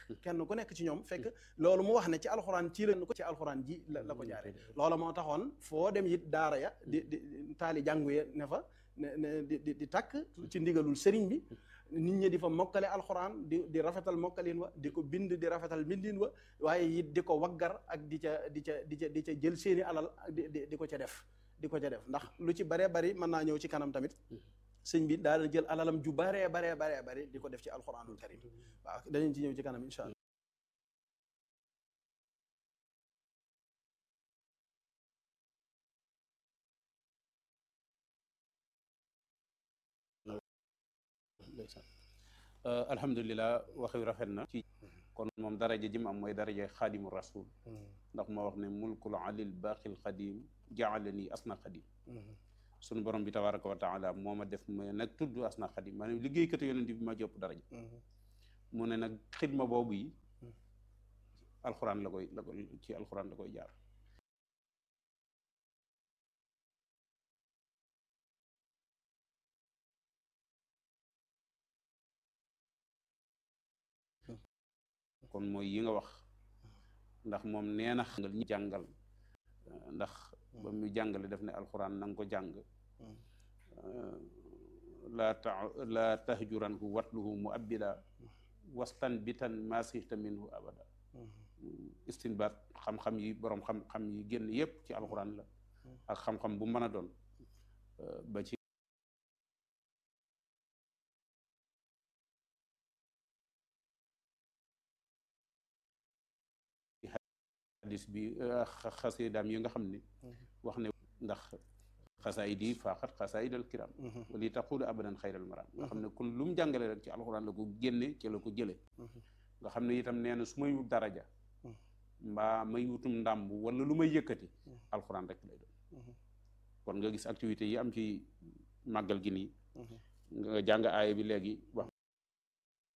kenn ku nekk ci ñoom fekk loolu mu wax ne ci alxuraan ci la ko ci alxuraan ji la la ko jaare loola moo taxoon foo dem it daara ya di di taali jàngu ya ne fa ne ne di di di takk ci ndigalul sëriñ bi nit ñi di fa mokkale alxuraan di di rafetal mokkalin wa di ko bind di rafetal mbindin wa waaye it di ko waggar ak di ca di ca di ca di ca jël seeni alal di di di ko ca def di ko ca def ndax lu ci baree bari mën naa ñëw ci kanam tamit sëñ bi daal jël alalam ju baree baree baree bari di ko def ci alxuraanul karim waaw danañ ci ñëw ci kanam incha allah alhamdulilah waxi rafet na ci kon moom daraja ji mu am mooy daraja xaadimu rasul ndax moo wax ne mulkul alil baqil xadim jaalani asna xadim sunu borom bi tabaraka wa taala moo ma def ma nag tudd asna xadim maanaam liggéeykatu yonent bi ma jopp daraja mu ne nag xidma boobu yi alxuraan la koy la koy ci alxuraan la koy jaar kon mooy yi nga wax ndax moom nee na xangal ñi jàngal ndax ba mu jàngale def ne alxuraan na nga ko jàng laa ta laa tahjuranhu watluhu mu abbida wastan bitan masihta minhu abada istinbaat xam-xam yi boroom xam-xam yi génn yépp ci alxuraan la ak xam-xam bu mën a doon ba ci hadis bi xasidaam yi nga xam ne wax ne ndax xasaayid yi faaxat xasaayid al kiram wali taqulu abadan xayral maram nga xam ne kon lu mu jàngale rek ci alxuraan la ko génne ci la ko jële nga xam ne itam nee na su may wut daraja mbaa may wutum ndàmb wala lu may yëkkati alxuraan rek lay doon kon nga gis activité yi am ci màggal gi nii nga jàng aaya bi léegi wax